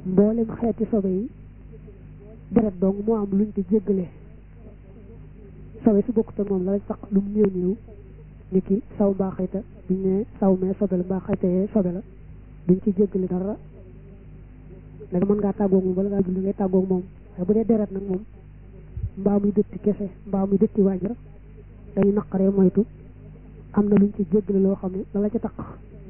mboolem xeeti sobe yi deret dong moo am luñ ci jéggale sobe su bokkut ak moom la sax lu mu néew néew ni ki saw mbaa xayta buñ ne saw mee sobe la mbaa xayta yee sobe la duñ ci jéggale dara da mën ngaa tàggoog moom bala ngaa julli ngay tàggoog moom waaye bu dee deret nag moom mbaa muy dëtti kese mbaa muy dëtti wàññi dañu naqaree moytu am na luñ ci jéggale loo xam ne la la ca taq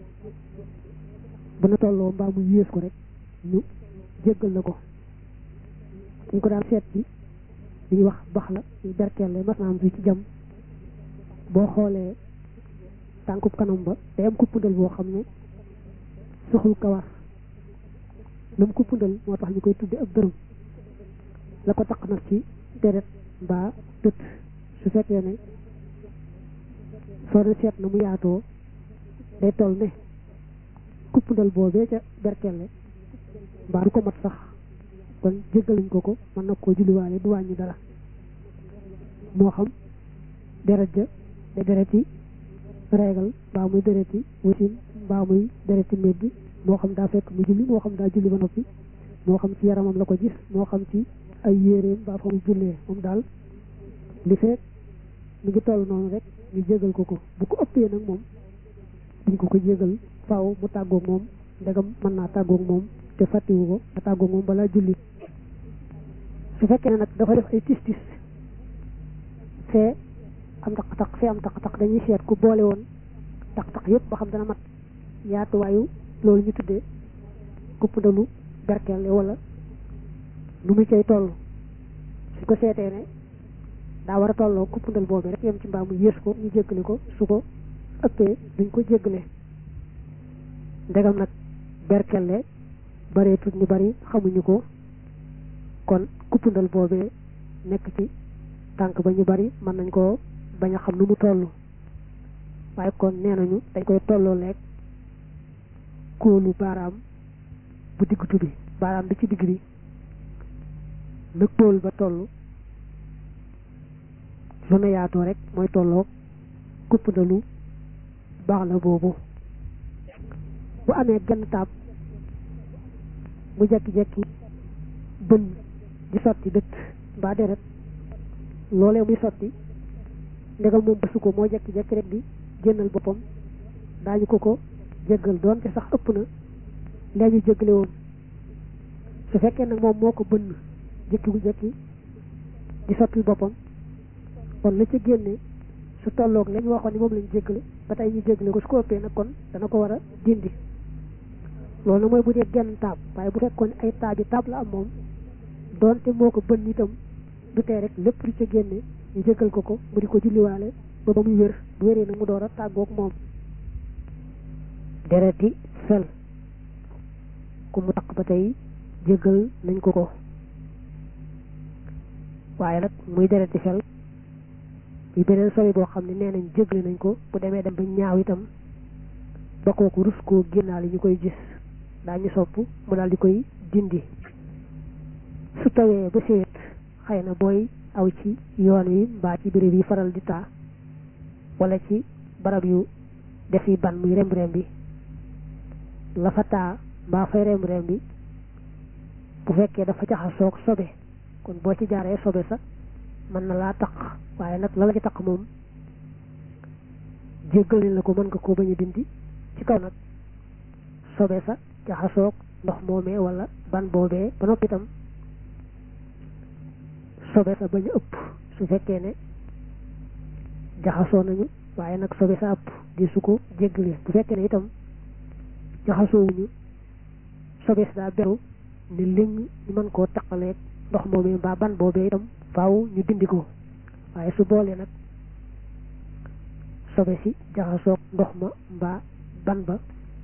bu na tolloo mbaa muy yées ko rek ñu jéggal la ko dañ ko daan seet ci li ñuy wax bax la ñu berkelle mas naa am fii ci jam boo xoolee tànkub kanam ba day am kuppundal boo xam ne soxul kawar lu mu kuppundal moo tax ñu koy tudde ab dërëm la ko taq nag ci deret mbaa dët su fekkee ne soo de seet na mu yaatoo day toll ne kuppundal boobee ca berkelle mbaa du ko mat sax kon jéggaluñ ko ko mën na koo julliwaale du wàññi dara moo xam deret ja day dereti reegal mbaa muy dereti wasin mbaa muy dereti meddi moo xam daa fekk mu julli moo xam daa julli ba noppi moo xam ci yaramam la ko gis moo xam ci ay yéreem mbaa fa mu jullee moom daal li fekk mu ngi toll noonu rek ñu jégal ko ko bu ko ëppee nag moom duñ ko ko jégal faaw mu tàggoog moom ndegam mën naa tàggoog moom te fàttiwu ko te tàggoog moom balaa julli su fekkee ne nag dafa def ay tis tis fee am taq-taq fee am taq-taq dañuy seet ku boole woon taq-taq yëpp ba xam dana mat yaatuwaayu loolu ñu tuddee kuppundalu berkelle wala nu mu cay toll su ko seetee ne daa war a tolloo kuppundal boobu rek yem ci mbaa mu yées ko ñu jéggale ko su ko ëppee duñ ko jéggale ndegam nag berkelle bareetut ñu bari xamuñu ko kon kuppundal boobee nekk ci tànk ba ñu bari mën nañ koo bañ a xam nu mu toll waaye kon nee nañu dañ koy tolloo leeg kóolu baaraam bu diggutu bi baaraam bi ci digg bi na kóol ba toll lu na yaatoo rek mooy tolloo kuppndalu baax la boobu bu amee genn taab mu jekki-jekki bën di sotti dëtt mbaa deret loolee muy sotti ndegam moom bësu ko moo jekki-jekki rek di génnal boppam daañu ko ko jéggal doonte sax ëpp na lee ñu jéggale woon su fekkee nag moom moo ko bënn jëkki bu jëkki di sottil boppam kon la ca génne su tolloog la ñu waxoon ni moom lañu jéggale ba tey ñu jéggale ko su ko ëppee nag kon dana ko war a dindi loolu nag mooy bu dee genn taab waaye bu fekkoon ay taab yi taab la am moom doonte moo ko bënn itam du tee rek lépp lu ca génne ñu jéggal ko ko mu di ko julliwaale ba ba muy wér bu wéree nag mu door a tàggoog moom dereti fel ku mu taq ba tey jéggal nañ ko ko waaye nag muy dereti fel bi beneen sori boo xam ne nee nañ jéggale nañ ko bu demee dem ba ñaaw itam ba kooku rus koo génnaale ñu koy gis daañu sopp mu daal di koy dindi su tawee ba séet xëy na booy aw ci yoon wi mbaa ci béréb yi faral di taa wala ci barab yu def yi ban muy remb remb bi la fa taa mbaa fay remb remb bi bu fekkee dafa jaxasoog sobe kon boo ci jaaree sobe sa mën na laa taq waaye nag la la ci taq moom jéggal nañ la ko mën nga koo bañ a dindi ci kaw nag sobe sa jaxasoog ndox moomee wala ban boobee ba noppi itam sobe sa bañ a ëpp su fekkee ne jaxasoo nañu waaye nag sobe sa ëpp di su ko jéggale bu fekkee ne itam jaxasoowuñu sobe sa daa beru ne léng ñu mën koo taqaleeg ndox moomee mbaa ban boobee itam faaw ñu dindi ko waaye su boolee nag sobe si jaxasoog ndox ma mbaa ban ba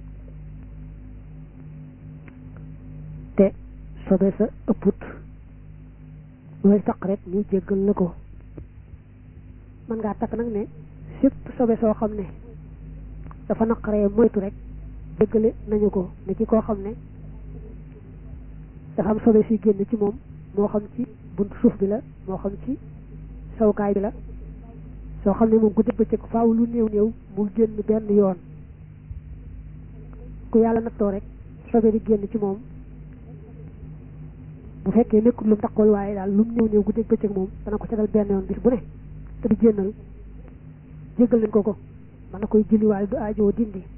te sobe sa ëpput looy taq rek ñu jéggal la ko mën ngaa takk nag ne sépp sobe soo xam ne dafa naqaree moytu rek jéggale nañu ko ne ci koo xam ne dafa am sobe si génn ci moom moo xam ci buntu suuf bi la moo xam ci sawukaay bi la soo xam ne moom ku dëgg bëccëg faaw lu néew néew mu génn benn yoon ku yàlla nattoo rek sobe di génn ci moom bu fekkee nekkul lu mu taxawal waaye daal lu mu ñëw ñëw guddeeg bëccëg moom dana ko setal benn yoon bis bu ne te du génnal jéggal nañ ko ko mën na koy julli waaye du aajoo dindi